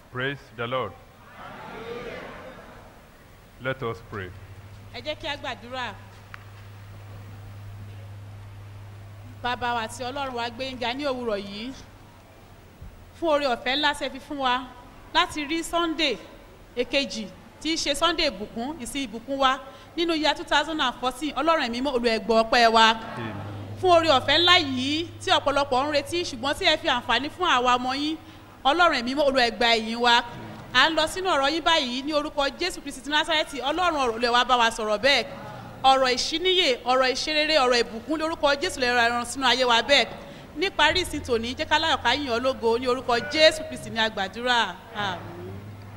Praise the Lord. Let us pray. ẹ jẹ́ kí a gbàdúrà bàbá wa àti ọlọ́run wa gbé yín ga ní òwúrọ̀ yìí fún oore ọ̀fẹ́ ńlá ṣe fi fún wa láti rí sunday èkejì tí í ṣe sunday ìbùkún ìsìn ìbùkún wa nínú year two thousand and fourteen ọlọ́run ẹ̀mí mọ́ olùẹ̀gbọ́ ọpẹ́ wa Amen. fún oore ọ̀fẹ́ ńlá yìí tí ọ̀pọ̀lọpọ̀ ń retí ṣùgbọ́n tí ẹ fi àǹfààní fún àwa ọmọ yín ọlọ́run ẹ̀mí mọ́ olùẹ̀gbà ẹ̀yìn wa à ń lọ sínú ọ̀rọ̀ yín báyìí ní orúkọ jésù kristi ti násárẹ́tì ọlọ́run ọ̀rọ̀ lè wá bá wa sọ̀rọ̀ bẹ́ẹ̀ ọ̀rọ̀ ìṣíníyè ọ̀rọ̀ ìṣerere ọ̀rọ̀ ìbùkún lórúkọ jésù lè ra ẹran sínú ayé wa bẹ́ẹ̀ níparí ìsìn tòní jẹ́ káláyọ̀ ká yìn ọ́ lógo ní orúkọ jésù kristi ní àgbàdúrà àmín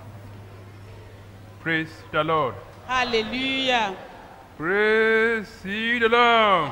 Praise the Lord. hallelujah Praise ye the Lord.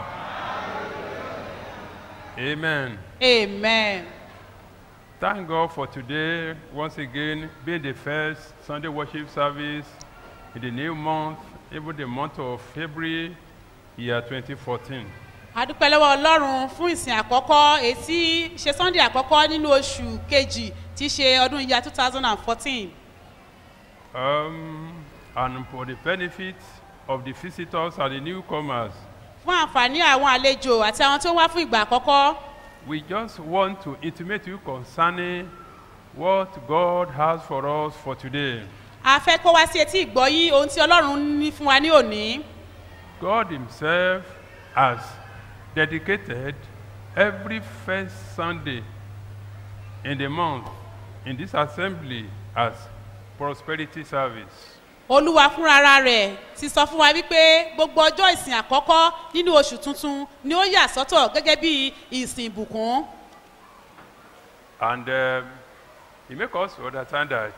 Amen. amen Thank God for today, once again, being the first Sunday worship service in the new month, even the month of February, year 2014. adúpẹ́ lọ́wọ́ ọlọ́run fún ìsìn àkọ́kọ́ ètí ṣe sunday àkọ́kọ́ nínú oṣù kejì tí í ṣe ọdún ìyá two thousand and fourteen Um, and for the benefit of the visitors and the newcomers, fún àǹfààní àwọn àlejò àti àwọn tó wá fún ìgbà àkọ́kọ́ we just want to intimate you concerning what God has for us for today. a fẹ́ kó wá sí etí ìgbọ́yín ohun tí ọlọ́run ní fún wa ní òní God Himself has dedicated every first Sunday in the month in this assembly as prosperity service. olúwa fúnra rẹ̀ ti sọ fún wa wípé gbogbo ọjọ́ ìsìn àkọ́kọ́ nínú oṣù tuntun ni ó yà sọ́tọ̀ gẹ́gẹ́ bí ìsìn ìbùkún And um, He makes us understand that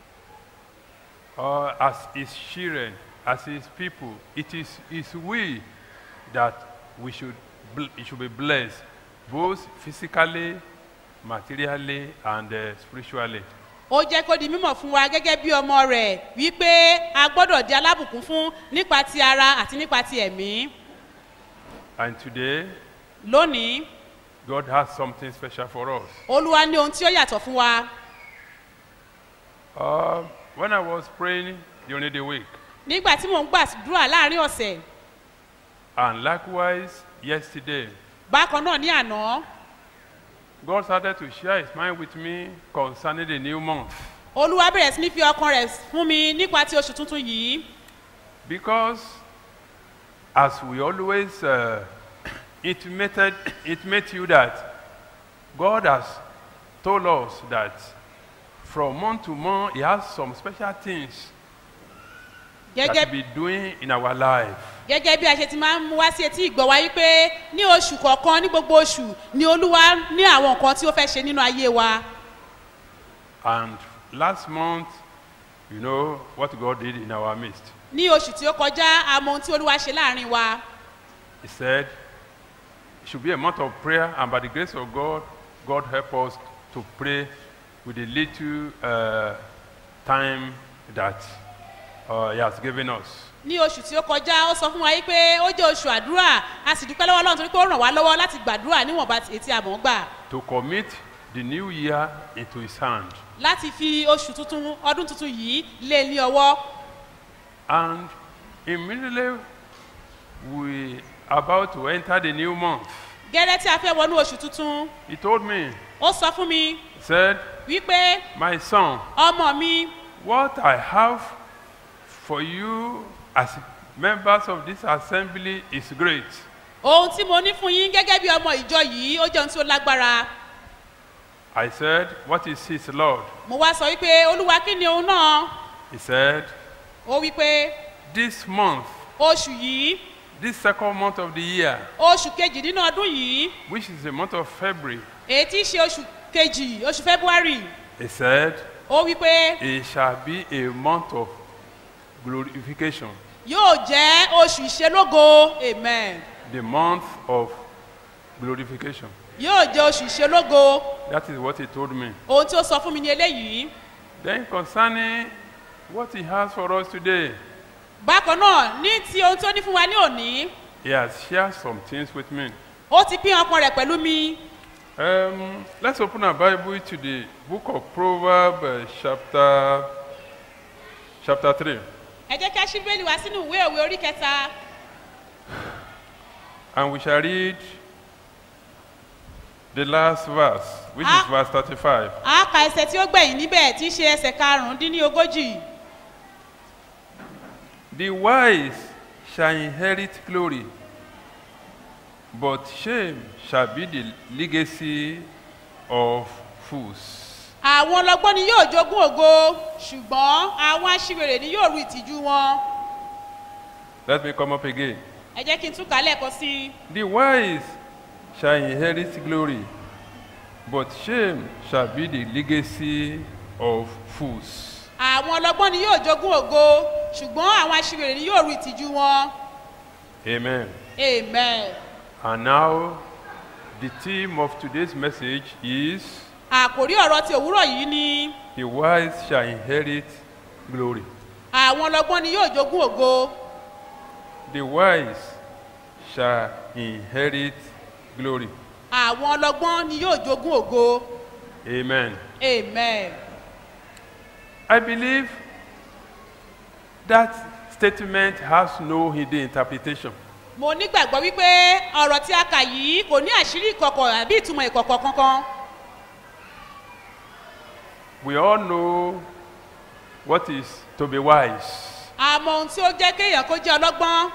uh, as His children, as His people, it is His will that we should, bl- it should be blessed, both physically, materially, and uh, spiritually. ó jẹ́ kó di mímọ̀ fún wa gẹ́gẹ́ bí ọmọ rẹ̀ wípé a gbọ́dọ̀ di alábùkún fún nípa ti ara àti nípa ti ẹ̀mí And today, lónìí God has something special for us. olúwa ní ohun tí ó yàtọ̀ fún wa Uh, when I was praying during the week, nígbà tí mò ń gbàdúrà láàrin ọ̀sẹ̀ and likewise yesterday, bákan náà ní àná God started to share His mind with me concerning the new month. olúwa bẹ̀rẹ̀ sí ní fi ọkàn rẹ̀ fún mi nípa ti oṣù tuntun yìí Because as we always uh, intimated, intimate you that God has told us that from month to month He has some special things that gẹ́gẹ́ He be doing in our life. gẹ́gẹ́ bí a ṣe ti máa ń mú wá sí etí ìgbọ́ wa wípé ní oṣù kọ̀ọ̀kan ní gbogbo oṣù ni olúwa ní àwọn nǹkan tí ó fẹ́ ṣe nínú ayé wa And last month, you know what God did in our midst. ní oṣù tí ó kọjá àmọ́ ohun tí olúwa ṣe láàrin wa He said it should be a month of prayer, and by the grace of God, God help us to pray with the little uh, time that uh, He has given us. ní oṣù tí ó kọjá ó sọ fún wa wípé ó jẹ́ oṣù àdúrà a sì dúpẹ́ lọ́wọ́ ọlọ́run torí pé ó ràn wá lọ́wọ́ láti gbàdúrà níwọ̀nba etí àmọ́ gbà To commit the new year into His hand. láti fi oṣù tuntun ọdún tuntun yìí lé ní ọwọ́ And immediately we about to enter the new month. gẹ́rẹ́ tí a fẹ́ wọnú oṣù tuntun He told me, ó sọ fún mi he said, wípé My son, ọmọ mi What I have for you as members of this assembly is great. ohun tí mo ní fún yín gẹ́gẹ́ bí ọmọ ìjọ yìí ó jẹ́ ohun tí ó lágbára I said, What is his Lord? mo wá sọ wípé olúwa kí ni òun náà He said, ó wípé This month, oṣù yìí this second month of the year, oṣù kejì nínú ọdún yìí which is the month of February, èyí tí í ṣe oṣù kejì oṣù february he said, ó wípé It shall be a month of glorification, yóò jẹ́ oṣù ìṣelógo amen the month of glorification. yóò jẹ́ oṣù ìṣelógo That is what he told me. ohun tí ó sọ fún mi ní eléyìí Then, concerning what he has for us today, bákan náà ní ti ohun tí ó ní fún wa ní òní he has shared some things with me. ó ti pín ọkàn rẹ̀ pẹ̀lú mi Um, let's open our Bible to the book of Proverbs, uh, chapter chapter three, ẹ jẹ́ kí a ṣí bẹ́ẹ̀lì wá sínú ìwé òwe orí kẹta and we shall read the last verse, which is Ah. verse thirty-five. a ka ẹsẹ̀ tí ó gbẹ̀yìn níbẹ̀ tí í ṣe ẹsẹ̀ karùndínlógójì The wise shall inherit glory, but shame shall be the legacy of fools. àwọn ọlọgbọ́n ni yóò jogún ògo ṣùgbọ́n àwọn aṣiwèrè ni yóò ru ìtìjú wọn Let me come up again. ẹ jẹ́ kí n tún kà á lẹ́ẹ̀kan sí i The wise shall inherit glory, but shame shall be the legacy of fools. àwọn ọlọgbọ́n ni yóò jogún ògo ṣùgbọ́n àwọn aṣiwèrè ni yóò ru ìtìjú wọn Amen. amen. And now, the theme of today's message is àkòrí ọ̀rọ̀ ti òwúrọ̀ yìí ni the wise shall inherit glory. àwọn ọlọgbọ́n ni yóò jogún ògo The wise shall inherit glory. àwọn ọlọgbọ́n ni yóò jogún ògo Amen. amen. I believe that statement has no hidden interpretation. mo nígbàgbọ́ wípé ọ̀rọ̀ tí a kà yìí kò ní àṣírí ìkọ̀kọ̀ àbí ìtumọ̀ ìkọ̀kọ̀ kankan We all know what is to be wise. àmọ́ ohun tí ó jẹ́ kéèyàn kó jẹ́ ọlọ́gbọ́n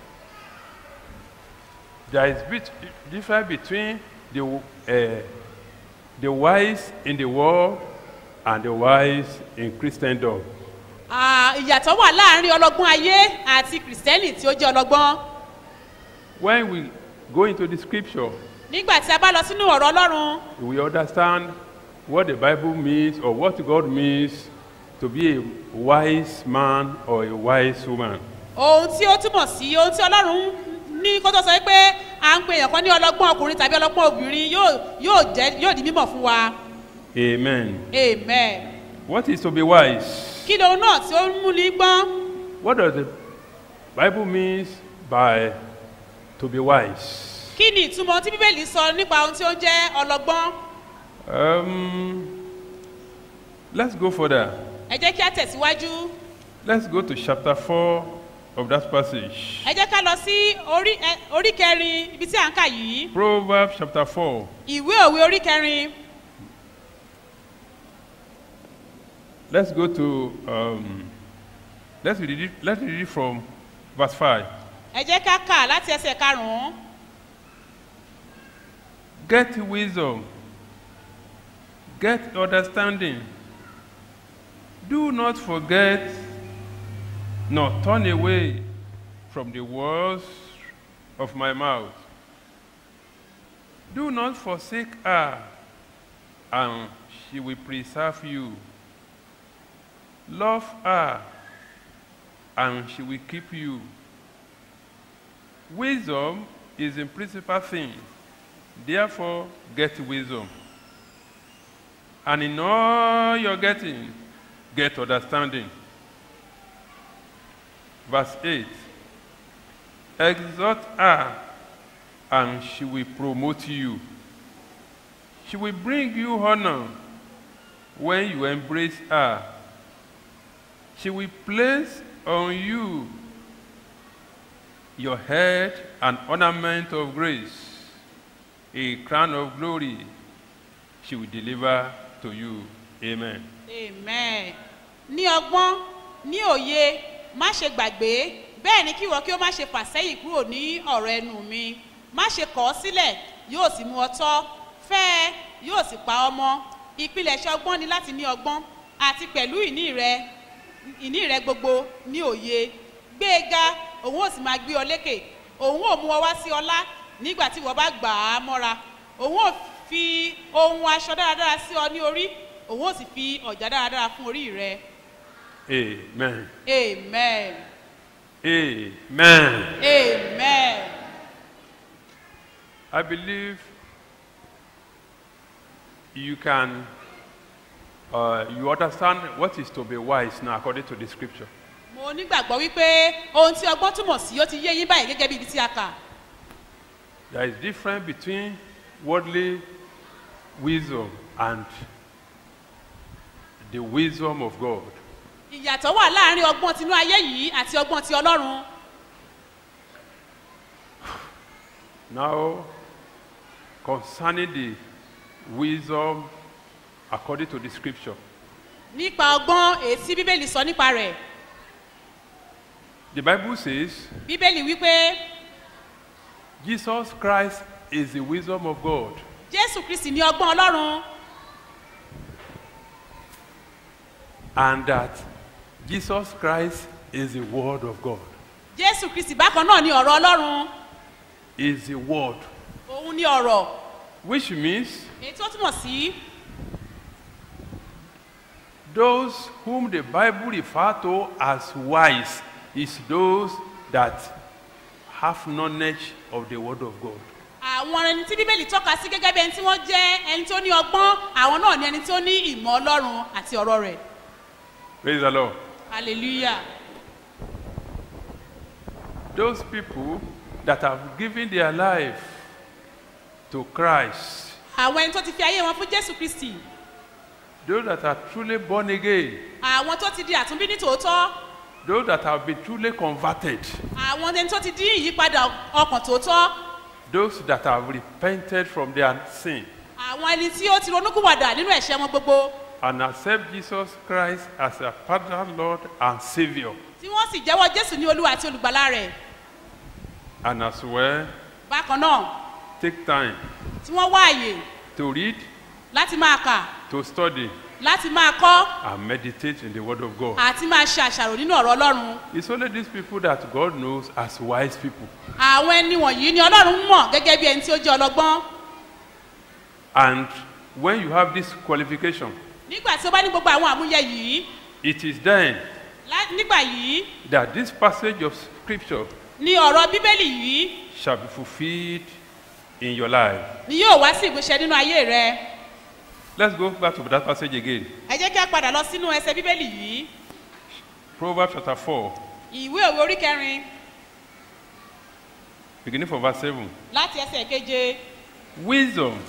There is bit difference between the, uh, the wise in the world and the wise in Christendom. Ah, ìyàtọ̀ wà láàrin ọlọ́gbọ́n ayé àti kìrìsìtẹ́nì tí ó jẹ́ ọlọ́gbọ́n When we go into the scripture, nígbà tí a bá lọ sínú ọ̀rọ̀ ọlọ́run we understand what the Bible means or what God means to be a wise man or a wise woman. ohun tí ó túmọ̀ sí ohun tí ọlọ́run ní kó tó sọ pé à ń pe èèyàn kan ní ọlọ́gbọ́n ọkùnrin tàbí ọlọ́gbọ́n obìnrin yóò yóò jẹ́ yóò di mímọ̀ fún wa Amen. amen What is to be wise? kí ni ohun náà tí ó ń mú ní gbọ́n What does the Bible means by to be wise? kí ni ìtumọ̀ tí bíbélì sọ nípa ohun tí ó jẹ́ ọlọ́gbọ́n Um, let's go further. ẹ jẹ́ kí a tẹ̀síwájú Let's go to chapter 4 of that passage. ẹ jẹ́ ká lọ sí orí ẹ- orí kẹrin ibi tí à ń kà yìí Proverbs chapter 4. ìwé òwe orí kẹrin Let's go to, um, let's, read it, let's read it from verse 5. ẹ jẹ́ ká kà láti ẹsẹ̀ karùn-ún Get wisdom, get understanding. Do not forget, nor turn away from the words of my mouth. Do not forsake her, and she will preserve you. Love her, and she will keep you. Wisdom is the principal thing. Therefore, get wisdom. And in all you're getting, get understanding. Verse 8 Exhort her, and she will promote you. She will bring you honor when you embrace her. She will place on you your head an ornament of grace, a crown of glory she will deliver to you. Amen. amen ní ọgbọ́n ní òye má ṣe gbàgbé bẹ́ẹ̀ ni kí ìwọ kí ó má ṣe fà sẹ́yìn kúrò ní ọ̀rọ̀ ẹnu mi má ṣe kọ̀ ọ́ sílẹ̀ yóò sì mú ọ tọ́ fẹ́ ẹ yóò sì pa ọ mọ́ ìpilẹ̀ṣẹ̀ ọgbọ́n ni láti ní ọgbọ́n àti pẹ̀lú ìní rẹ ìní rẹ gbogbo ní òye gbé e ga òun ò sì máa gbé ọ lékè òun ò mú ọ wá sí ọlá nígbà tí ìwọ bá gbà á mọ́ra òun ò fi ohun aṣọ dáradára sí ọ ní orí òun ò sì fi ọ̀já dáradára fún orí rẹ Amen. amen Amen. amen I believe you can, uh, you understand what is to be wise now according to the scripture. mo nígbàgbọ́ wípé ohun tí ọgbọ́n túmọ̀ sí ó ti yé yín báyìí gẹ́gẹ́ bí ibi tí a kà There is difference between worldly wisdom and the wisdom of God. ìyàtọ̀ wà láàrin ọgbọ́n tinú ayé yìí àti ọgbọ́n ti ọlọ́run Now, concerning the wisdom according to the scripture, nípa ọgbọ́n èyí tí bíbélì sọ nípa rẹ̀ the Bible says bíbélì wípé Jesus Christ is the wisdom of God. jésù kristi ní ọgbọ́n ọlọ́run and that Jesus Christ is the Word of God. jésù kristi bákan náà ní ọ̀rọ̀ ọlọ́run Is the Word, òun ní ọ̀rọ̀ which means èyí tó túmọ̀ sí those whom the Bible refer to as wise is those that have knowledge of the Word of God. àwọn ẹni tí bíbélì tọ́ka sí gẹ́gẹ́ bí ẹni tí wọ́n jẹ́ ẹni tó ní ọgbọ́n àwọn náà ní ẹni tó ní ìmọ̀ ọlọ́run àti ọ̀rọ̀ rẹ̀ Praise the Lord. hallelujah Those people that have given their life to Christ, àwọn ẹni tó ti fi ayé wọn fún jésù kristi those that are truly born again, àwọn tó ti di àtúnbí ní tòótọ́ those that have been truly converted, àwọn ẹni tó ti dín ìyípadà ọkàn tòótọ́ those that have repented from their sin àwọn ẹni tí ó ti ronúkúwàdà nínú ẹ̀ṣẹ̀ wọn gbogbo and accept Jesus Christ as a personal Lord and Savior, tí wọ́n sì jẹ́wọ́ jésù ní olúwa àti olùgbàlà rẹ̀ and as well bákan náà take time tí wọ́n wá àyè to read, láti máa kà to study, láti máa kọ́ and meditate in the Word of God. àti máa ṣe àṣàrò nínú ọ̀rọ̀ ọlọ́run It's only these people that God knows as wise people. àwọn ẹni wọ̀nyí ni ọlọ́run mọ̀ gẹ́gẹ́ bí ẹni tí ó jẹ́ ọlọ́gbọ́n And when you have this qualification, nígbà tí ó bá ní gbogbo àwọn àmúyẹ yìí it is then lá- nígbà yìí that this passage of Scripture ni ọ̀rọ̀ bíbélì yìí shall be fulfilled in your life. ni yóò wá sí ìmúṣẹ nínú ayé rẹ Let's go back to that passage again. ẹ jẹ́ kí a padà lọ sínú ẹsẹ̀ bíbélì yìí Proverbs chapter 4, ìwé òwe orí kẹrin beginning from verse 7. láti ẹsẹ̀ keje Wisdom.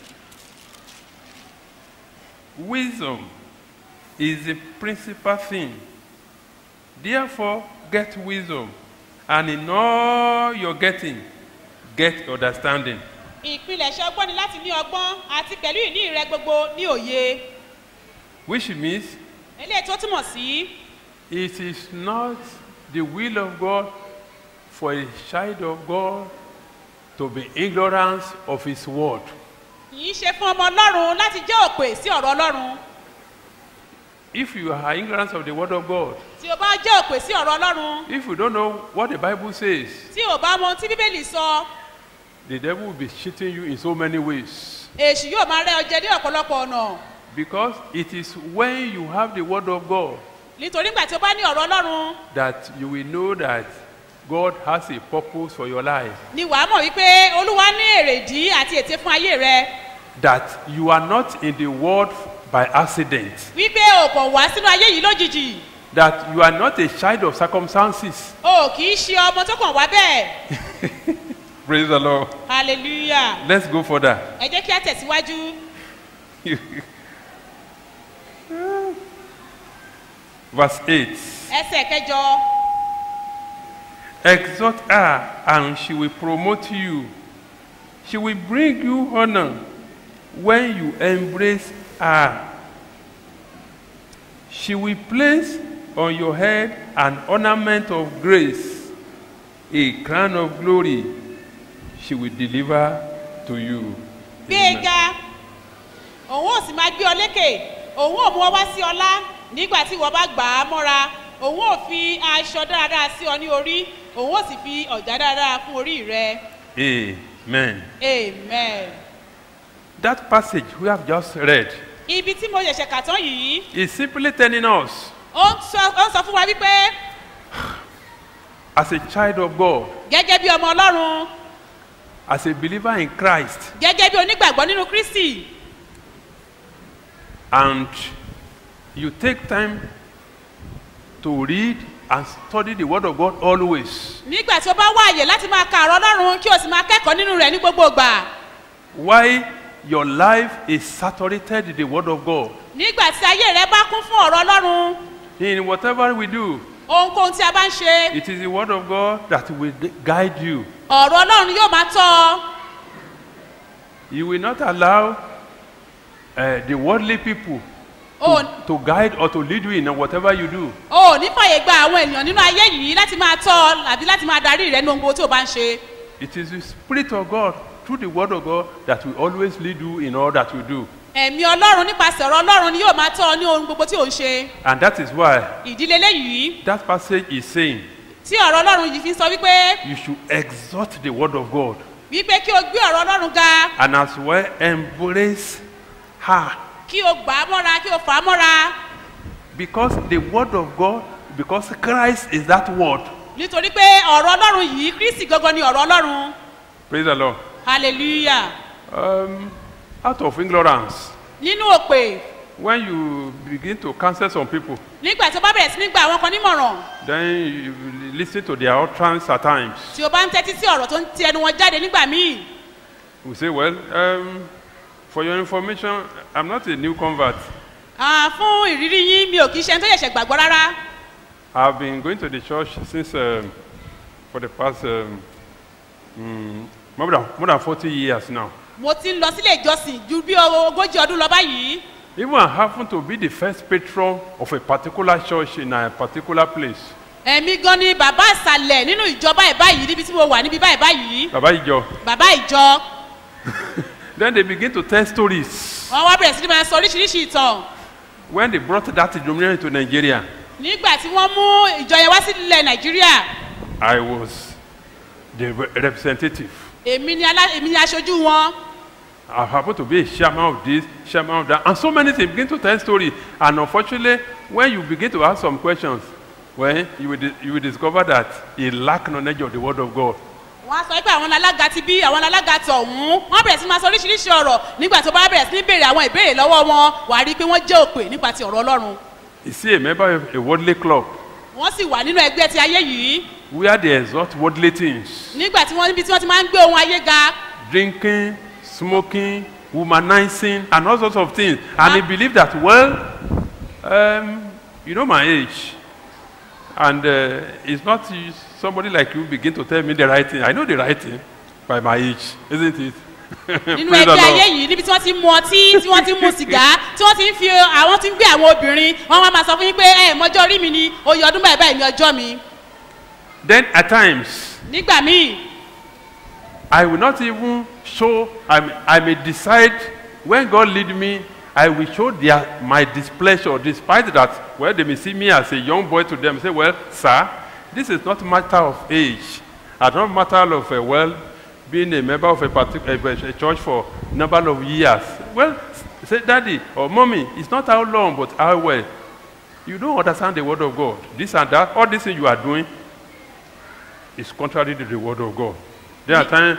Wisdom is the principal thing. Therefore, get wisdom, and in all your getting, get understanding. ìpilẹ̀ṣẹ̀ ọgbọ́n ni láti ní ọgbọ́n àti pẹ̀lú ìní rẹ gbogbo ní òye Which means eléyìí tó túmọ̀ sí it is not the will of God for a child of God to be ignorant of His word. kì í ṣe fún ọmọ ọlọ́run láti jẹ́ òpè sí ọ̀rọ̀ ọlọ́run If you are ignorant of the word of God, tí o bá jẹ́ òpè sí ọ̀rọ̀ ọlọ́run if you don't know what the Bible says, tí o bá mọ ohun tí bíbélì sọ the devil will be cheating you in so many ways. èṣù yóò máa rẹ ọjẹ ní ọ̀pọ̀lọpọ̀ ọ̀nà Because it is when you have the word of God nítorí nígbà tí o bá ní ọ̀rọ̀ ọlọ́run that you will know that God has a purpose for your life. ni wàá mọ̀ wípé olúwa ní èrèdí àti ète fún ayé rẹ That you are not in the world by accident. wípé o kàn wá sínú ayé yìí lójijì That you are not a child of circumstances. o kì í ṣe ọmọ tó kàn wá bẹ́ẹ̀ Praise the Lord. hallelujah Let's go further. ẹ jẹ́ kí a tẹ̀síwájú Verse 8. ẹsẹ̀ kẹjọ Exhort her, and she will promote you. She will bring you honor when you embrace her. She will place on your head an ornament of grace, a crown of glory. She will deliver to you. gbé e ga òun ò sì máa gbé ọ lékè òun ò mú ọ wá sí ọlá nígbà tí ìwọ bá gbà á mọ́ra òun ò fi aṣọ dáradára sí ọ ní orí òun ò sì fi ọ̀já dáradára fún orí rẹ Amen. amen. That passage we have just read ibi tí mo ṣẹ̀ṣẹ̀ kà tán yìí is simply telling us, ó ń sọ ó ń sọ fún wa wípé as a child of God, gẹ́gẹ́ bí ọmọ ọlọ́run as a believer in Christ, gẹ́gẹ́ bí onígbàgbọ́ nínú kristi and you take time to read and study the word of god always nígbà tí ó bá wá àyè láti máa ka ọ̀rọ̀ ọlọ́run kí o sì máa kẹ́kọ̀ọ́ nínú rẹ̀ ní gbogbo ìgbà why your life is saturated in the Word of God, nígbà tí ayé rẹ bá kún fún ọ̀rọ̀ ọlọ́run in whatever we do, ohunkóhun tí a bá ń ṣe it is the Word of God that will guide you. ọ̀rọ̀ ọlọ́run yóò máa tọ́ ọ You will not allow uh, the worldly people o to guide or to lead you in whatever you do. ò ní fàyè gba àwọn ènìyàn nínú ayé yìí láti máa tọ́ ọ àbí láti máa darí rẹ ní ohun gbogbo tí o bá ń ṣe It is the Spirit of God through the Word of God that will always lead you in all that you do. ẹ̀mí ọlọ́run nípasẹ̀ ọ̀rọ̀ ọlọ́run ni yóò máa tọ́ ọ ní ohun gbogbo tí ò ń ṣe And that is why ìdílé léyìí that passage is saying tí ọ̀rọ̀ ọlọ́run yìí fi ń sọ wípé you should exhort the Word of God wípé kí o gbé ọ̀rọ̀ ọlọ́run ga and as well embrace her kí o gbà á mọ́ra kí o fà á mọ́ra because the Word of God, because Christ is that Word. nítorí pé ọ̀rọ̀ ọlọ́run yìí kristi gangan ni ọ̀rọ̀ ọlọ́run Praise the Lord. hallelujah Um, out of ignorance, nínú òpè when you begin to counsel some people, nígbà tí o bá bẹ̀rẹ̀ sí ní gba àwọn kan nímọ̀ràn then you listen to their utterance at times. tí o bá ń tẹ́tí sí ọ̀rọ̀ tó ń ti ẹnu wọn jáde nígbà míì We say, well, um, for your information, I'm not a new convert. Ah, fún ìrírí yín mi ò kì í ṣe ẹni tó ṣẹ̀ṣẹ̀ gbàgbọ́ rárá I've been going to the church since um, for the past um, mm, more, than, more than 40 years now. mo ti ń lọ sílé ìjọsìn ju bí ogójì ọdún lọ báyìí Even I happen to be the first patron of a particular church in a particular place. ẹ̀mí gan ni bàbá ìsàlẹ̀ nínú ìjọ báyìí báyìí níbi tí mo wà níbi báyìí báyìí Baba Ijo. bàbá ìjọ Then they begin to tell stories. wọn wá bẹ̀rẹ̀ sí ní máa sọ oríṣiríṣi ìtàn When they brought that denomination to Nigeria, nígbà tí wọ́n mú ìjọ yẹn wá sí ilẹ̀ nàìjíríà I was the re- representative. èmi ni alá èmi ni aṣojú wọn I happen to be a chairman of this, chairman of that, and so many things begin to tell stories. And unfortunately, when you begin to ask some questions, well, you will, di- you will discover that he lack knowledge of the word of God. wọ́n á sọ pé àwọn alága ti bí àwọn alága tọ̀hún wọ́n bẹ̀rẹ̀ sí ní máa sọ oríṣiríṣi ọ̀rọ̀ nígbà tó bá bẹ̀rẹ̀ sí ní béèrè àwọn ìbéèrè lọ́wọ́ wọn wà á rí i pé wọ́n jẹ́ òpè nípa ti ọ̀rọ̀ ọlọ́run Is he a member of a worldly club wọ́n sì wà nínú ẹgbẹ́ ti ayé yìí where they exalt worldly things? nígbà tí wọ́n níbi tí wọ́n ti máa ń gbé ohun ayé ga Drinking, smoking, womanizing, and all sorts of things. And he believed that, well, um, you know my age. And uh, it's not you- somebody like you begin to tell me the right thing. I know the right thing by my age, isn't it? nínú Praise the ẹgbẹ́ ayé Lord. yìí níbi tí wọ́n ti ń mu ọtí tí wọ́n ti ń mu sìgá tí wọ́n ti ń fi àwọn ti ń gbé àwọn obìnrin wọ́n wá máa sọ fún yín pé ẹ mọjọ́ orí mi ni oyè ọdún báyìí báyìí ni ọjọ́ mi Then at times, nígbà míì I will not even show, I may, I may decide when God lead me, I will show their, my displeasure, despite that, well, they may see me as a young boy to them, say, well, sir, this is not matter of age, and not matter of, uh, well, being a member of a, particular a church for number of years. Well, say, daddy or mommy, it's not how long, but how well. You don't understand the word of God. This and that, all this thing you are doing is contrary to the word of God. There are times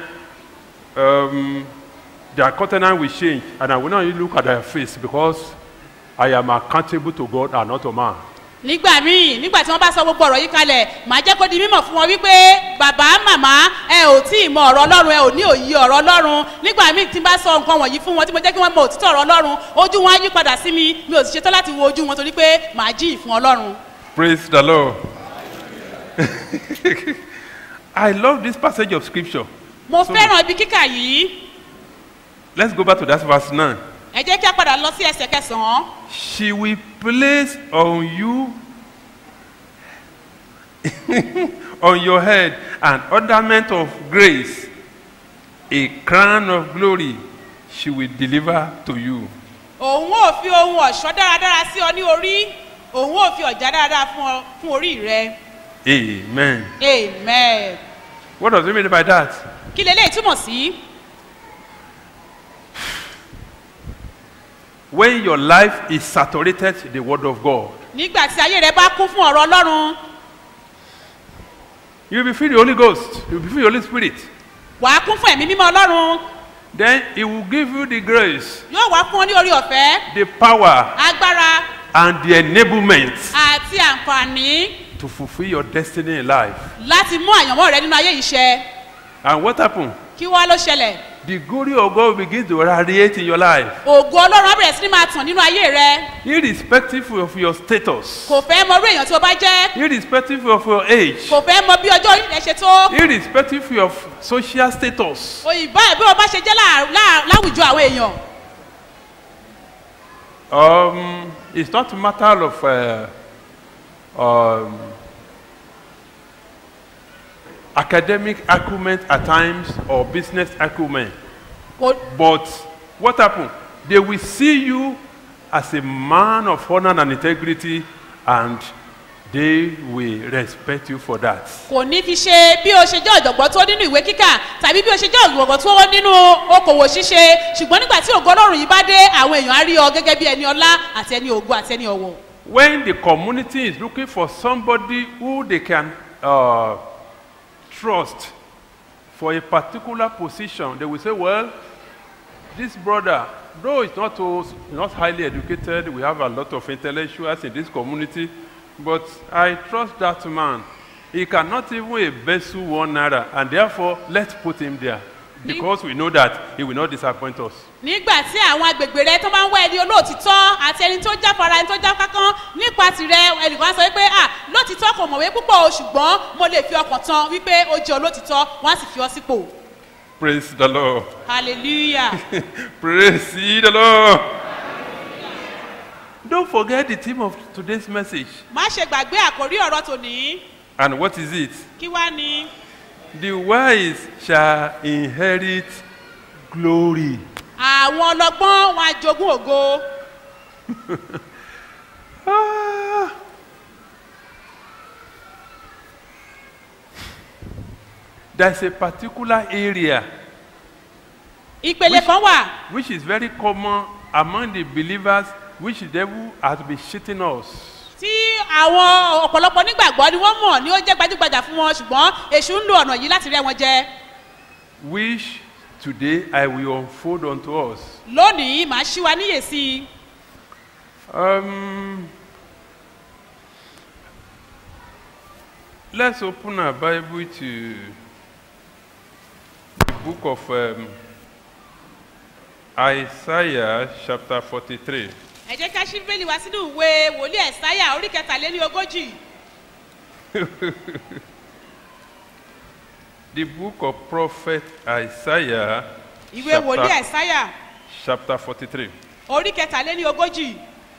um, their countenance will change, and I will not even look at their face because I am accountable to God and not to man. nígbà míì nígbà tí wọ́n bá sọ gbogbo ọ̀rọ̀ yìí kalẹ̀ màá jẹ́ kó di mímọ̀ fún wọn wípé bàbá màmá ẹ ò tí ì mọ ọ̀rọ̀ ọlọ́run ẹ ò ní òye ọ̀rọ̀ ọlọ́run nígbà míì tí n bá sọ nǹkan wọ̀nyí fún wọn tí mo jẹ́ kí wọ́n mọ òtítọ́ ọ̀rọ̀ ọlọ́run ojú wọn á yí padà sí mi mi ò sì ṣetán láti wo ojú wọn torí pé màá jí ìfún ọlọ́run. Praise the Lord. I love this passage of scripture. mo fẹ́ràn ibi kíkà yìí Let's go back to that verse 9. ẹ jẹ́ kí a padà lọ sí ẹsẹ̀ kẹsàn-án She will place on you, on your head, an ornament of grace, a crown of glory she will deliver to you. òun ò fi ohun ọ̀ṣọ́ dáradára sí ọ ní orí òun ò fi ọ̀já dáradára fún ọ fún orí rẹ Amen. amen What does it mean by that? kí leléyìí túmọ̀ sí When your life is saturated in the word of God, nígbà tí ayé rẹ bá kún fún ọ̀rọ̀ ọlọ́run you'll be filled with the Holy Ghost, you'll be filled with the Holy Spirit. wàá kún fún ẹ̀mí mímọ́ ọlọ́run Then He will give you the grace, yóò wá fún ọ ní orí ọ̀fẹ́ the power, agbára and the enablement àti àǹfààní to fulfill your destiny in life. láti mú àyànmọ́ rẹ nínú ayé yìí ṣẹ And what happened? kí wá ló ṣẹlẹ̀ the glory of God will begin to radiate in your life, ògo ọlọ́run á bẹ̀rẹ̀ sí ní máa tàn nínú ayé rẹ irrespective of your status, kò fẹ́ mọ irú èèyàn tí o bá jẹ́ irrespective of your age, kò fẹ́ mọ bí ọjọ́ orí rẹ ṣe tó irrespective of social status. òyìnbá ẹ̀ bí o bá ṣe jẹ́ láà- láà- láwùjọ àwọn èèyàn Um, it's not a matter of uh, um, academic acumen at times or business acumen. kò But what happened? They will see you as a man of honor and integrity, and they will respect you for that. kò ní fi ṣe bí o ṣe jẹ́ ọ̀jọ̀gbọ́n tó nínú ìwé kíkà tàbí bí o ṣe jẹ́ ọ̀jọ̀gbọ́n tó nínú okòwò ṣíṣe ṣùgbọ́n nígbà tí ògo ọlọ́run yìí bá dé àwọn èèyàn á rí ọ gẹ́gẹ́ bí ẹni ọlá àti ẹni ògo àti ẹni ọ̀wọ̀ When the community is looking for somebody who they can uh, trust for a particular position, they will say, Well, this brother, though he's not, so, not highly educated, we have a lot of intellectuals in this community, but I trust that man. He cannot even embezzle one naira, and therefore, let's put him there because we know that he will not disappoint us. nígbà tí àwọn agbègbè rẹ tó máa ń wá ẹni olóòtítọ́ àti ẹni tó jáfara ẹni tó jákákán nípa tirẹ̀ ẹnìkan sọ wípé ah lóòtítọ́ kò mọ̀wé púpọ̀ o ṣùgbọ́n mo lè fi ọkàn tán wípé ó jẹ́ olóòtítọ́ wọ́n á sì fi ọ sípò Praise the Lord. hallelujah Praise ye the Lord. Don't forget the theme of today's message. má ṣe gbàgbé àkórí ọ̀rọ̀ tòní And what is it? kí wá ni The wise shall inherit glory. àwọn ọlọgbọ́n wọn á jogún ògo Ah. There's a particular area ìpele kan wà which is very common among the believers which the devil has been cheating us. tí àwọn ọ̀pọ̀lọpọ̀ nígbàgbọ́ ni wọ́n mọ̀ ni ó jẹ́ gbajúgbajà fún wọn ṣùgbọ́n èṣù ń lo ọ̀nà yìí láti rẹ́ wọn jẹ which today I will unfold unto us. lónìí màá ṣí wa níyè sí i Um, let's open our Bible to the book of um, Isaiah, chapter 43. ẹ jẹ́ ká ṣí bẹ́ẹ̀lì wá sínú ìwé wòlíì ẹ̀sáyà orí kẹtàléní ogójì The book of prophet Isaiah, ìwé wòlíì chapter, ẹ̀sáyà chapter 43. orí kẹtàléní ogójì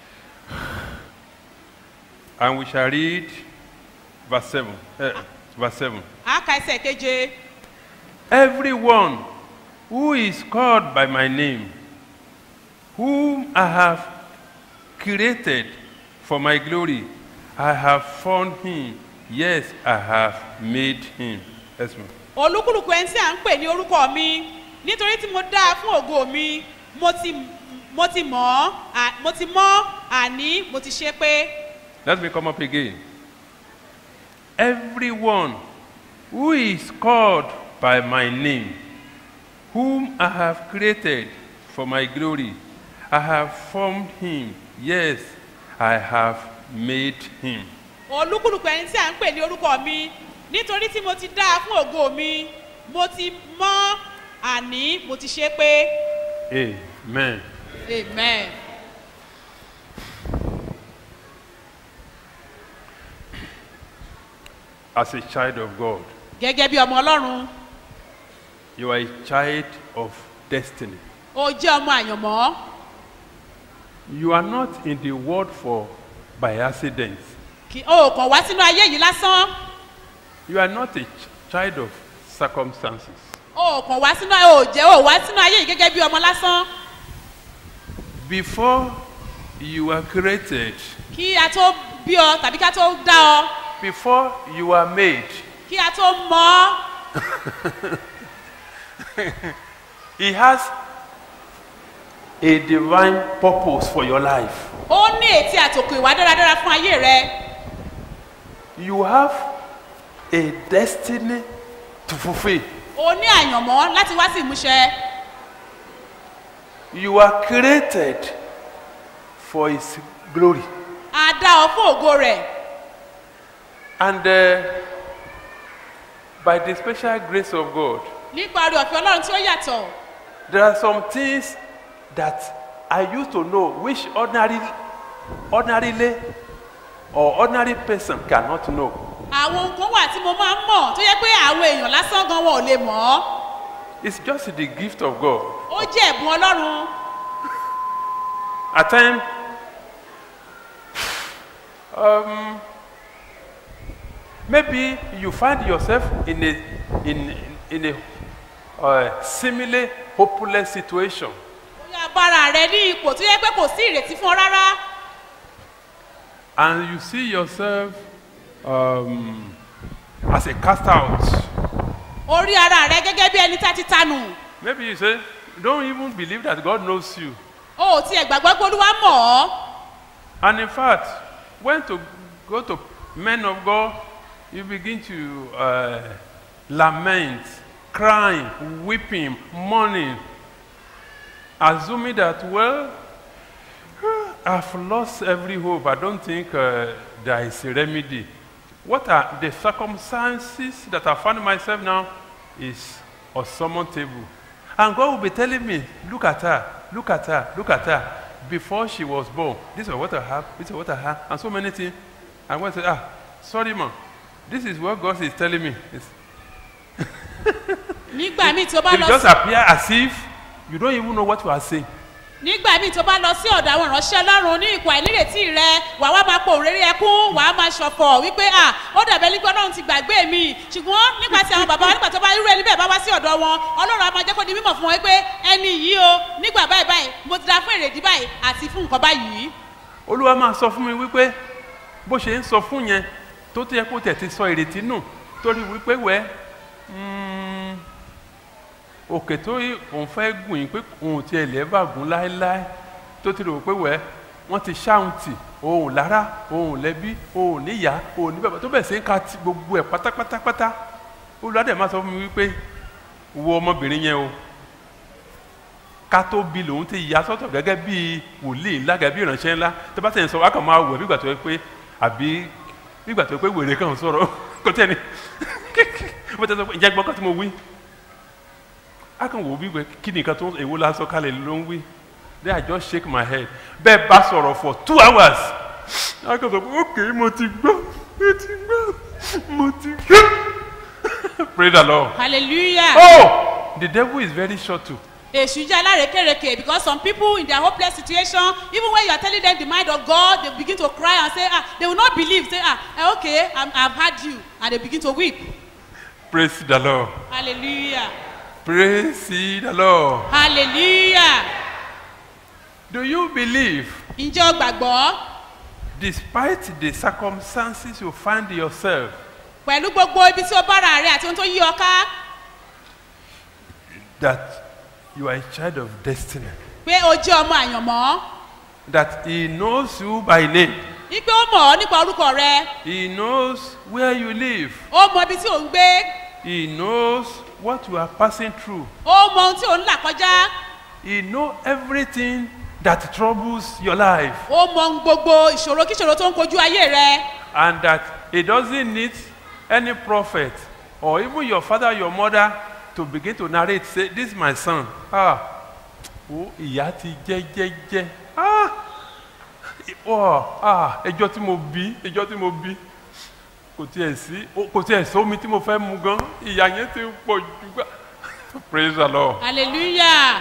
And we shall read verse 7. eh, verse 7. àáka ẹsẹ̀ keje Everyone who is called by my name, whom I have created for my glory, I have formed him. Yes, I have made him. Yes, ma'am. olúkúlùkù ẹni tí à ń pè ní orúkọ mi nítorí tí mo dá a fún ògo mi mo ti mo ti mọ̀ ọ́ à- mo ti mọ́ àní mo ti ṣe pé Let me come up again. Everyone who is called by my name, whom I have created for my glory, I have formed him. Yes, I have made him. olúkúlùkù ẹni tí à ń pè ní orúkọ mi nítorí tí mo ti dá a fún ògo mi mo ti mọ́ àní mo ti ṣe pé Amen. amen. As a child of God, gẹ́gẹ́ bí ọmọ ọlọ́run you are a child of destiny. ó jẹ́ ọmọ àyànmọ́ You are not in the world for by accident. kì ó kàn wá sínú ayé yìí lásán You are not a ch- child of circumstances. ó kàn wá sínú ó jẹ́ ó wá sínú ayé yìí gẹ́gẹ́ bí ọmọ lásán Before you were created, kí a tó bí ọ tàbí ká tó dá ọ before you were made, kí a tó mọ ọ He has a divine purpose for your life. ó ní ètí àtòkò ìwà dáradára fún ayé rẹ You have a destiny to fulfill. ó ní àyànmọ́ láti wá sí ìmúṣẹ You are created for His glory. a dá ọ fún ògo rẹ̀ And uh, by the special grace of God, nípa orí ọ̀fẹ́ ọlọ́run tí ó yàtọ̀ There are some things that I used to know which ordinary, ordinarily or ordinary person cannot know. àwọn nǹkan wà tí mo máa ń mọ̀ tó yẹ pé àwọn èèyàn lásán gan wọn ò lè mọ̀ ọ́ It's just the gift of God. ó jẹ́ ẹ̀bùn ọlọ́run At times, um, maybe you find yourself in a in in a uh, similar hopeless situation. bóyá bára rẹ ní ipò tó yẹ pé kò sí ìrètí fún ọ rárá and you see yourself um, as a cast out. orí ara rẹ gẹ́gẹ́ bí ẹni tá ti tanù Maybe you say, don't even believe that God knows you. o ò tiẹ̀ gbàgbọ́ pé olúwa mọ̀ ọ́ And in fact, when to go to men of God, you begin to uh, lament, crying, weeping, mourning, assuming that, well, I've lost every hope. I don't think uh, there is a remedy. What are the circumstances that I find myself now is unsurmountable. And God will be telling me, look at her, look at her, look at her. Before she was born, this is what I have, this is what I have, and so many things. And when I say, ah, sorry, ma, this is what God is telling me. It's, nígbà míì tó bá it lọ just sí appear as if you don't even know what you are saying. nígbà míì tó bá lọ sí ọ̀dọ̀ àwọn ìránṣẹ́ ọlọ́run ní ipò àìnírètí rẹ wà wá máa pò réré ẹkún wà á máa ṣọ̀fọ̀ wípé à ó dàbẹ́ nígbà ọlọ́run ti gbàgbé mi ṣùgbọ́n nípasẹ̀ àwọn bàbá wa nígbà tó bá irú ẹni bẹ́ẹ̀ bá wá sí ọ̀dọ̀ wọn ọlọ́run á máa jẹ́ kó di mímọ̀ fún wọn pé ẹni yìí o nígbà báyìí báyìí mo ti da fún èrèdí báyìí àti fún nǹkan báyìí olúwa máa sọ fún mi wípé bó ṣe ń sọ fún yẹn tó tó yẹ kó tẹ̀ ti sọ ìrètí nù torí wípé wẹ́ mm, òkè tó yí òun fẹ́ gùn yín pé òun ti ẹ̀ lẹ́ẹ̀bà gùn láéláé tó ti rò pé wẹ́ wọ́n ti ṣáhùn tì òun lára òun lẹ́bí òun níyà òun ní bàbá tó bẹ̀ sí ń ka ti gbogbo ẹ̀ pátápátápátá olúwa dẹ̀ máa sọ fún mi wípé wo ọmọbìnrin yẹn o ká tó bi lòun ti yà sọ́tọ̀ gẹ́gẹ́ bí wòlíì ńlá gẹ́gẹ́ bí ìránṣẹ́ ńlá tó bá tẹ̀yìn sọ wá kàn máa wẹ̀ bí ìgbà tó yẹ pé àbí bí ìgbà tó yẹ pé wèrè kàn sọ̀rọ̀ kò tẹ́ ni bó tẹ́ sọ pé ìjẹ́ gbọ́n kan tí mo wí á kàn wò ó bí ìgbà kí ni nǹkan tó èwo la sọ kalẹ̀ ló ń wí then I just shake my head bẹ́ẹ̀ bá sọ̀rọ̀ for two hours á kàn sọ pé ok mo ti gbọ́ mo ti gbọ́ mo ti gbọ́ praise the Lord hallelujah. oh the devil is very short too. èṣù jẹ́ alárekereke because some people in their hopeless situation even when you are telling them the mind of God they begin to cry and say ah they will not believe say ah eh, okay I'm, I've heard you and they begin to weep praise the Lord. hallelujah Praise ye the Lord. hallelujah Do you believe, ǹjẹ́ o gbàgbọ́ despite the circumstances you find yourself, pẹ̀lú gbogbo ibi tí o bára rẹ àti ohun tó yí ọ ká that you are a child of destiny? pé o jẹ́ ọmọ àyànmọ́ That He knows you by name, wípé ó mọ̀ ọ́ nípa orúkọ rẹ He knows where you live, ó mọ ibi tí ò ń gbé He knows what you are passing through, ó mọ ohun tí ò ń là kọjá He knows everything that troubles your life, ó mọ ohun gbogbo ìṣòro kíṣòro tó ń kojú ayé rẹ and that He doesn't need any prophet or even your father, your mother to begin to narrate, say, This is my son. Ah, ó ìyá ti jẹ́ jẹ́jẹ́. Ah, ọ ah, ẹjọ́ tí mo bí, ẹjọ́ tí mo bí. Kò tiẹ̀ sí, ó- kò tiẹ̀ sómi tí mo fẹ́ mu gan. Ìyá yẹn ti pọ̀ jù gbà. Praise the Lord. hallelujah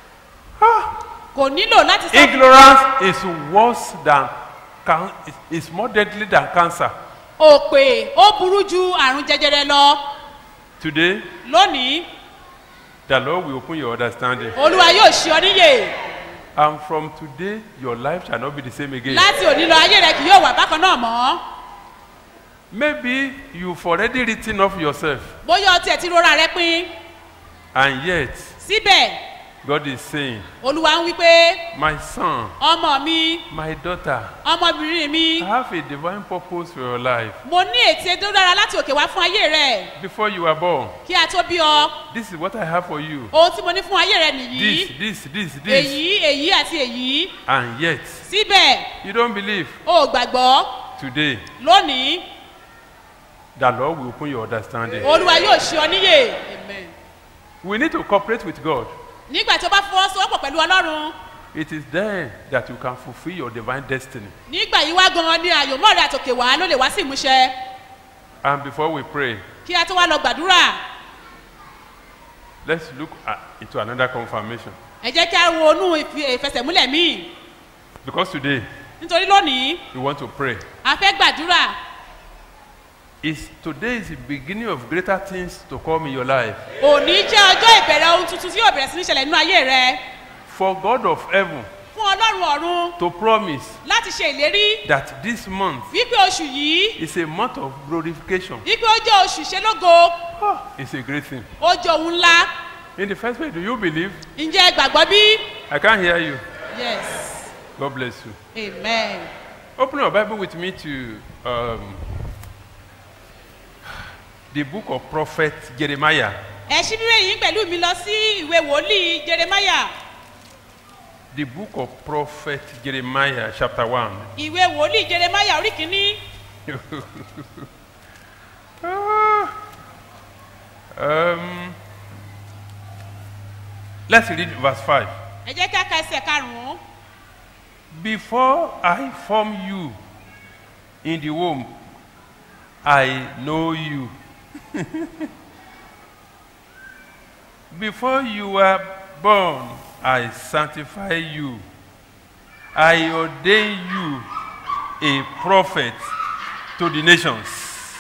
kò nílò láti sọ Ignorance is worse than, can, is, is more deadly than cancer. òpè ó burú ju àrùn jẹjẹrẹ lọ Today, lónìí the Lord will open your understanding. olúwa yóò ṣe ọ níyè And from today, your life shall not be the same again. láti òní lọ ayé rẹ kì yóò wà bákan náà mọ́ Maybe you've already written off yourself, bóyá ọtí ẹ̀ ti rora rẹ pin and yet síbẹ̀ God is saying, olúwa ń wí pé My son, ọmọ mi my daughter, ọmọbìnrin mi I have a divine purpose for your life. mo ní ète tó dára láti òkè wá fún ayé rẹ Before you were born, kí a tó bí ọ this is what I have for you. ohun tí mo ní fún ayé rẹ nìyí This, this, this, this. èyí èyí àti èyí And yet, síbẹ̀ you don't believe. o ò gbàgbọ́ Today, lónìí the Lord will open your understanding. olúwa yóò ṣe ọ níyè amen. We need to cooperate with God. nígbà tí o bá fọwọ́sowọ́pọ̀ pẹ̀lú ọlọ́run it is then that you can fulfill your divine destiny. nígbà yìí wá gan-an ni àyòmọ́ rẹ àtòkè wá ló lè wá sí ìmúṣẹ And before we pray, kí a tó wá lọ gbàdúrà let's look at, into another confirmation. ẹ jẹ́ kí a wo inú ìfi- ìfẹsẹ̀múlẹ̀ míì Because today nítorí lónìí we want to pray. a fẹ́ gbàdúrà Is today is the beginning of greater things to come in your life. òní jẹ́ ọjọ́ ìbẹ̀rẹ̀ ohun tuntun tí yóò bẹ̀rẹ̀ sí ní ṣẹlẹ̀ nínú ayé rẹ For God of heaven fún ọlọ́run ọ̀run to promise láti ṣe ìlérí that this month wípé oṣù yìí is a month of glorification. wípé ó jẹ́ oṣù ìṣelógo Ah, it's a great thing. ó jẹ́ ohun ńlá In the first place, do you believe? ǹjẹ́ ẹ gbàgbọ́ bí? I can't hear you. yes God bless you. amen. Open your Bible with me to um, the book of prophet Jeremiah. ẹ ṣí bíbélì yín pẹ̀lú mi lọ sí ìwé wòlíì jeremaya The book of prophet Jeremiah, chapter 1. ìwé wòlíì jeremaya orí kìíní Ah. um, let's read verse 5. ẹ jẹ́ kí a ka ẹsẹ̀ karùn-ún Before I form you in the womb, I know you. Before you were born, I sanctify you. I ordain you a prophet to the nations.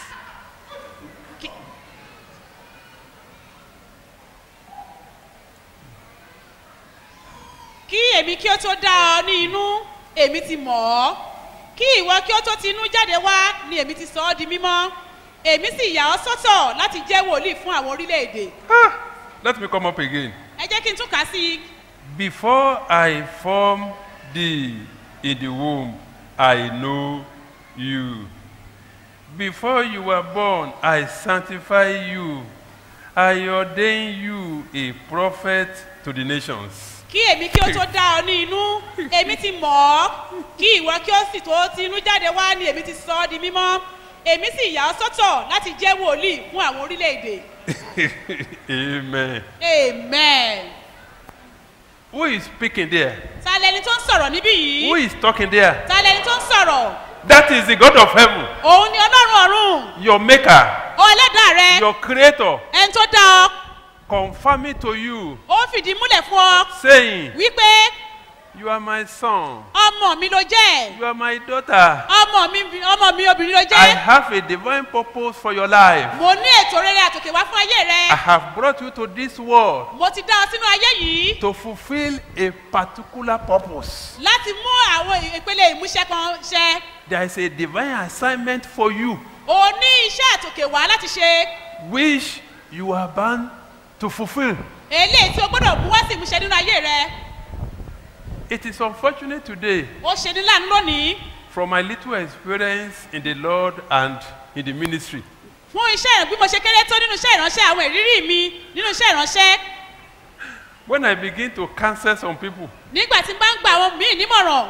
kí èmi kí ó tó dá ọ ní inú èmi ti mọ̀ ọ́ kí ìwọ kí ó tó ti inú jáde wá ni èmi ti sọ ọ́ di mímọ́ èmi sì yà ọ́ sọ́tọ̀ láti jẹ́ wòlíì fún àwọn orílẹ̀-èdè Ah, let me come up again. ẹ jẹ́ kí n tún kà á sí i Before I formed thee in the womb, I know you. Before you were born, I sanctify you. I ordain you a prophet to the nations. kí èmi kí ó tó dá ọ ní inú èmi ti mọ̀ ọ́ kí ìwọ kí ó sì tó ti inú jáde wá ni èmi ti sọ ọ́ di mímọ́ èmi sì yà ọ́ sọ́tọ̀ láti jẹ́ wòlíì fún àwọn orílẹ̀-èdè Amen. amen. Who is speaking there? ta lẹni tó ń sọ̀rọ̀ níbí Who yìí is talking there? ta lẹni tó ń sọ̀rọ̀ That is the God of heaven, òun ni ọlọ́run ọ̀run your maker, ó ẹlẹ́dàá rẹ your creator, ẹni tó dá ọ confirming to you, ó fìdí múlẹ̀ fún ọ saying, wípé You are my son, ọmọ mi ló jẹ́ you are my daughter. ọmọ mi ọmọ mi obìnrin ló I jẹ́ have a divine purpose for your life. mo ní ètò rere àtòkè wá fún ayé I rẹ have brought you to this world mo ti dá ọ sínú ayé yìí to fulfill a particular purpose. láti mú àwọn ìpele ìmúṣẹ kan ṣẹ There is a divine assignment for you o ní iṣẹ́ àtòkè wá láti ṣe which you are bound to fulfill. eléyìí tí o gbọ́dọ̀ mú wá sí ìmúṣẹ nínú ayé rẹ It is unfortunate today, ó ṣe ní láàánú lónìí from my little experience in the Lord and in the ministry, fún iṣẹ́ ìrìn bí mo ṣe kéré tó nínú iṣẹ́ ìránṣẹ́ àwọn ìrírí mi nínú iṣẹ́ ìránṣẹ́ when I begin to counsel some people, nígbà tí n bá ń gba àwọn míì nímọ̀ràn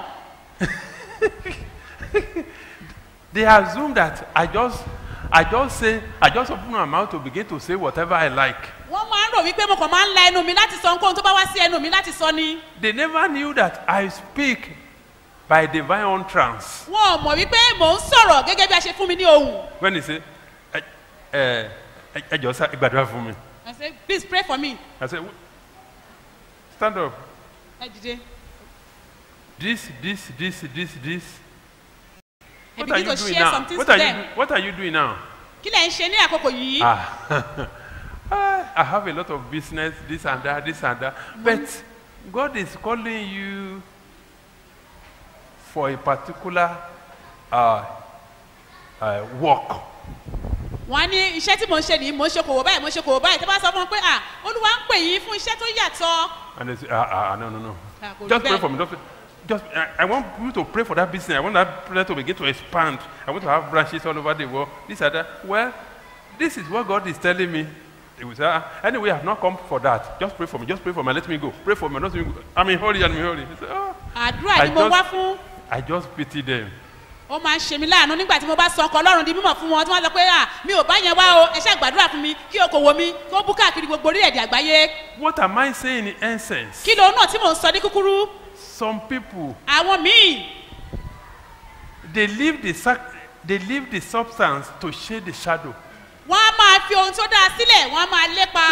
they assume that I just, I just say, I just open my mouth to begin to say whatever I like. wọ́n máa ń rò wípé mo kàn máa ń la ẹnu mi láti sọ ohunkóhun tó bá wá sí ẹnu mi láti sọ ni They never knew that I speak by divine utterance. wọn ò mọ̀ wípé mò ń sọ̀rọ̀ gẹ́gẹ́ bí a ṣe fún mi ní ohùn When they say, ẹ ẹ ẹ ẹ jọ sá ẹ gbàdúrà fún mi. I say please pray for me I say, stand up. ẹ dìde This, this, this, this, this. ẹ What are begin you to doing share now? some things What to are you, them do- what are you doing now? kí lẹ̀ ń ṣe ní àkókò yìí Ah, I have a lot of business, this and that, this and that. But God is calling you for a particular uh, uh, work. wọ́n á ní iṣẹ́ tí mò ń ṣe nìyí mò ń ṣe kòwò báyìí mò ń ṣe kòwò báyìí tó bá sọ fún wọn pé à olúwa ń pè yín fún iṣẹ́ tó yàtọ̀ And they say, ah, ah, no, no, no. Ah, kò rí Just pray bẹ́ẹ̀. for me. Just, just I, I want you to pray for that business. I want that business to begin to expand. I want to have branches all over the world. This and that. Well, this is what God is telling me. They will say, ah, anyway, I have not come for that. Just pray for me. Just pray for me. Let me go. Pray for me. Let me go. I'm in hurry. I'm in hurry. They say, oh. àdúrà I ni mo just- wá fún I just pity them. ó máa ń ṣe mí láàánú nígbà tí mo bá sọ ọkọ ọlọ́run di mímọ̀ fún wọn tí wọ́n sọ pé à mi ò bá yẹn wá o ẹ ṣe àgbàdúrà fún mi kí okòwò mi kó bú káàkiri gbogbo orílẹ̀-èdè àgbáyé What am I saying in essence? kí lóun náà tí mò ń sọ ní kúkúrú Some people àwọn míì they leave the sac- they leave the substance to shade the shadow. wọ́n á máa fi ohun tó dáa sílẹ̀ wọ́n á máa lépa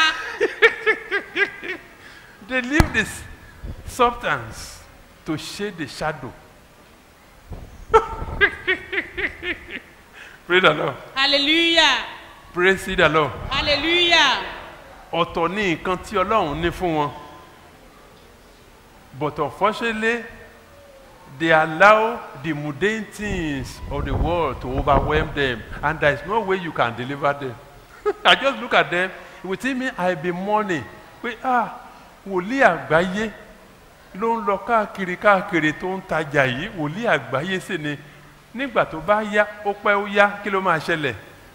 They leave this substance to shade the shadow. Praise the Lord. hallelujah Praise the Lord. hallelujah Ọ̀tọ̀ ní nǹkan tí Ọlọ́run ní fún wọn. But unfortunately, they allow the mundane things of the world to overwhelm them, and there is no way you can deliver them. I just look at them, within me I be mourning pé ah wòlíì àgbáyé ló ń lọ káàkiri káàkiri tó ń tajà yìí wòlíì àgbáyé sì ni nígbà tó bá yá ó pẹ́ ó yá kí ló máa ṣẹlẹ̀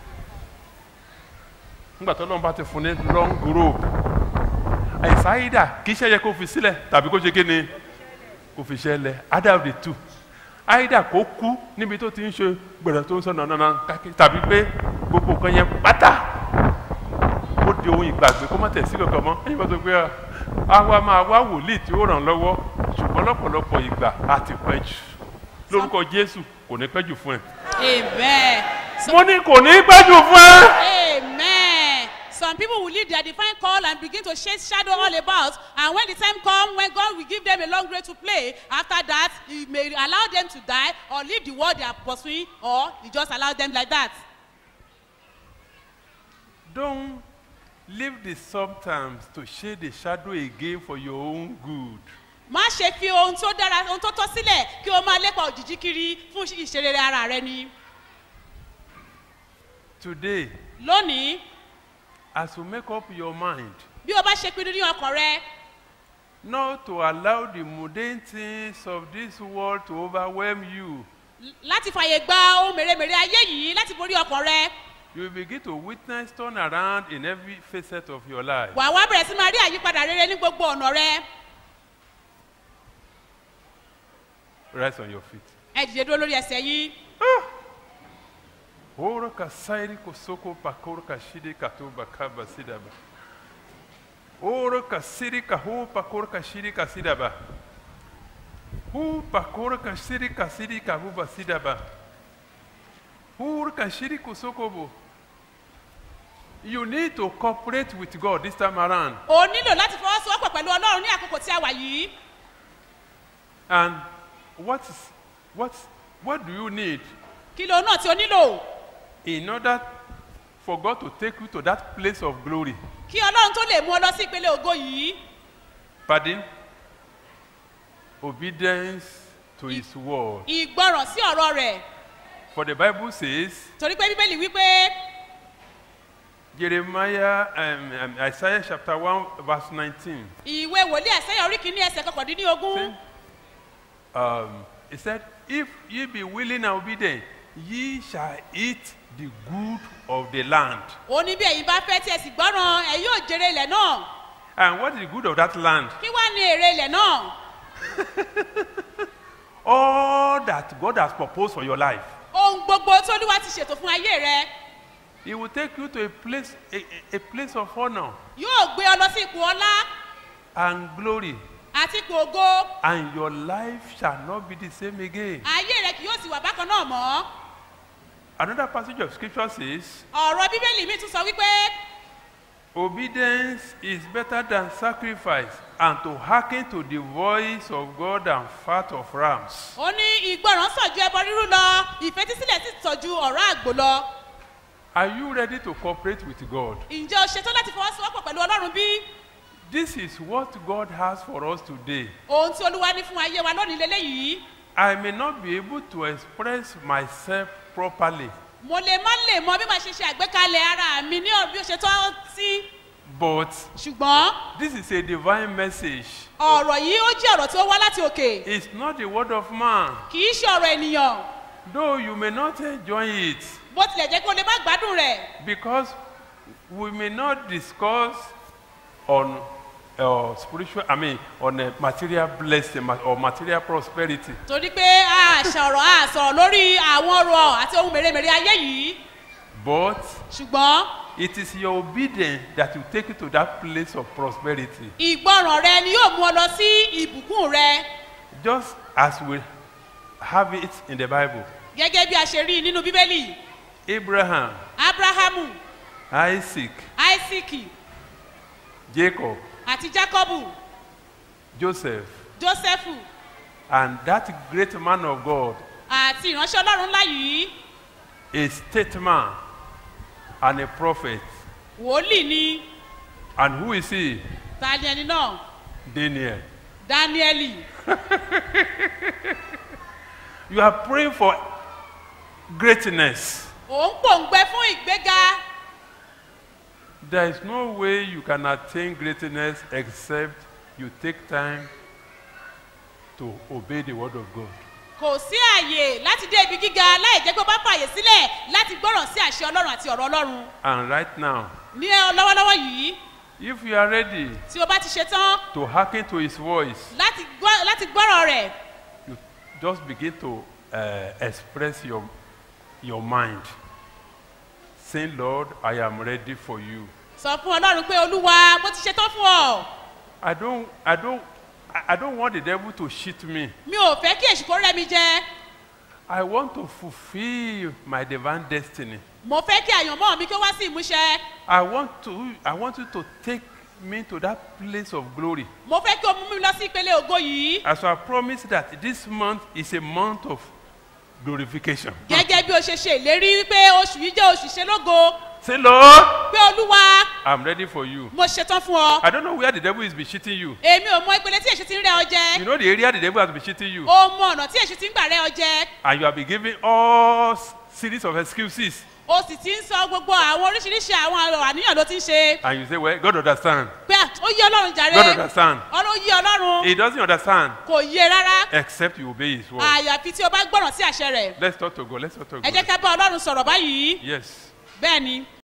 nígbà tó lọ́n bá ti fún ní long rope àìsáyídà kì í ṣe yẹ kó fi sílẹ̀ tàbí kó ṣe kí ni kó fi ṣẹlẹ̀ either of the two either kó kú níbi tó ti ń ṣe gbẹ̀rẹ̀ tó ń sọ nànàna káàkiri tàbí pé gbogbo nǹkan yẹn pátá ó di ohun ìgbàgbé kó má tẹ̀ sí kankan mọ́ ẹ̀yin bá sọ pé àwa máa wá wòlíì tí ó ràn lọ́wọ́ ṣùgbọ́n lọ́pọ̀lọpọ̀ ìgbà á ti pẹ́ jù lórúkọ jésù kò ní pẹ́ jù fún ẹ. amen so, mo ní kò ní pẹ́ jù fún ẹ. amen some people will leave their divine call and begin to chase shadow all about and when the time come when God will give them a long way to play after that he may allow them to die or leave the world they are pursuing or he just allow them like that Don't leave the substance to shade the shadow again for your own good. má ṣe fi ohun tó dára ohun tó tọ́ sílẹ̀ kí o máa lépa òjijì kiri fún ìṣerere ara rẹ ni Today, lónìí as you make up your mind bí o bá ṣe pinnu ní ọkàn rẹ not to allow the mundane things of this world to overwhelm you, láti fàyè gba ohun mèremère ayé yìí láti borí ọkàn rẹ you will begin to witness turn around in every facet of your life. wà wá bẹ̀rẹ̀ sí máa rí àyípadà rere ní gbogbo ọ̀nà rẹ Rise on your feet. ẹ dìde dúró lórí ẹsẹ̀ yìí Oro kasairi kosoko pakoro kashide katoba kaba sidaba. Oro kasiri kaho pakoro kashiri kasidaba. Hu pakoro kashiri kasiri kahuba sidaba. Uru kashiri kosokobo. You need to cooperate with God this time around. o nílò láti fọwọ́sowọ́pọ̀ pẹ̀lú ọlọ́run ní àkókò tí a wà yìí And what is what what do you need kí ló náà tí o nílò in order for God to take you to that place of glory? kí ọlọ́run tó lè mú ọ lọ sí ìpele ògo yìí Pardon? Obedience to his word. ìgbọràn sí ọ̀rọ̀ rẹ̀ For the Bible says, torí pé bíbélì wípé Jeremiah, um, um, Isaiah chapter 1, verse 19. ìwé wòlíì ẹ̀sẹ̀yà orí kìíní ẹsẹ̀ kọkàndínlógún Um, he said, If ye be willing and obedient, ye shall eat the good of the land. ó ní bí ẹ̀yin bá fẹ́ tí ẹ sì gbọ́ràn ẹ yóò jèrè ilẹ̀ náà And what is the good of that land? kí wá ní èrè ilẹ̀ náà All that God has proposed for your life. ohun gbogbo tí olúwa ti ṣètò fún ayé rẹ He will take you to a place, a, a, a place of honor yóò gbé ọ lọ sí ipò ọlá and glory, àti ipò ògo and your life shall not be the same again. ayé rẹ kì yóò sì wà bákan náà mọ́ Another passage of scripture says, ọ̀rọ̀ bíbélì mi tún sọ wípé Obedience is better than sacrifice, and to hearken to the voice of God than fat of rams. ó ní ìgbọràn sàn ju ẹbọ rírú lọ ìfetísílẹ̀ sì sàn ju ọ̀rọ̀ àgbò lọ Are you ready to cooperate with God? ǹjẹ́ o ṣetán láti fọwọ́sowọ́pọ̀ pẹ̀lú ọlọ́run bí This is what God has for us today. ohun tí olúwa ní fún ayé wa lónìí lélẹ́yìí I may not be able to express myself properly, mo lè má lè mọ bí màá ṣe ṣe àgbékalẹ̀ ara mi ní ọ̀rọ̀ bí ó ṣe tọ́ sí but ṣùgbọ́n this is a divine message. ọ̀rọ̀ yìí ó jẹ́ ọ̀rọ̀ tí ó wá láti òkè It's not the word of man. kì í ṣe ọ̀rọ̀ ènìyàn Though you may not enjoy it, bó tilẹ̀ jẹ́ pé o lè má gbádùn rẹ̀ because we may not discuss on uh, spiritual, I mean, on a material blessing ma- or material prosperity. torí pé a sọ̀rọ̀ a sọ̀rọ̀ lórí àwọn ọrọ̀ àti ohun mèremère ayé yìí But ṣùgbọ́n it is your obedience that will take you to that place of prosperity. ìgbọràn rẹ ni yóò mú ọ lọ sí ìbùkún rẹ Just as we have it in the Bible. gẹ́gẹ́ bí a ṣe rí i nínú bíbélì Abraham, abrahamu Isaac, isaac Jacob, àti jacobu Joseph, josephu and that great man of God, àti ìránṣẹ́ ọlọ́run ńlá yìí a statesman and a prophet. wòlíì ni And who is he? ta ni ẹni náà Daniel. dáníẹ́lì You are praying for greatness. òun pòǹgbẹ fún ìgbéga There is no way you can attain greatness except you take time to obey the word of God. kò sí àyè láti dé ibi gíga láì jẹ́ pé ó bá fààyè sílẹ̀ láti gbọ́ràn sí àṣẹ ọlọ́run àti ọ̀rọ̀ ọlọ́run And right now, ní ẹ- lọ́wọ́lọ́wọ́ yìí if you are ready tí o bá ti ṣe tán to hearken to his voice, láti gbọ́- láti gbọ́rọ̀ rẹ̀ you just begin to uh, express your, your mind. Saying, Lord, I am ready for you. sọ fún ọlọ́run pé olúwa mo ti ṣe tán fún ọ I don't, I don't, I I don't want the devil to cheat me. mi ò fẹ́ kí èṣù kó rẹ́ mi jẹ I want to fulfill my divine destiny. mo fẹ́ kí àyànmọ́ mi kí ó wá sí ìmúṣẹ I want to, I want you to take me to that place of glory. mo fẹ́ kí o mú mi lọ sí ìpele ògo yìí As I promised that this month is a month of glorification. gẹ́gẹ́ bí o ṣe ṣe ìlérí wípé oṣù yìí jẹ́ oṣù ṣe lógo Say, Lord, pé olúwa I'm ready for you. mo ṣe tán fún ọ I don't know where the devil is be cheating you. èmi ò mọ ìpele tí èṣù ti ń rẹ́ ọ jẹ You know the area the devil has been cheating you. o mọ ọ̀nà tí èṣù ti ń gbà rẹ́ ọ jẹ And you have been giving all s- series of excuses. o sì ti ń sọ gbogbo àwọn oríṣiríṣi àwọn ọ̀rọ̀ àníyàn ló ti ń ṣe And you say, well, God understand. pé à, ó yí ọlọ́run jàre God understand. ọlọ́run yí ọlọ́run He doesn't understand kò yé rárá except you obey his word. àyàfi tí o bá gbọ́ràn sí àṣẹ rẹ̀ Let's talk to God. Let's talk to ẹ jẹ́ God. ká bá ọlọ́run sọ̀rọ̀ báyìí Yes. bẹ́ẹ̀ ni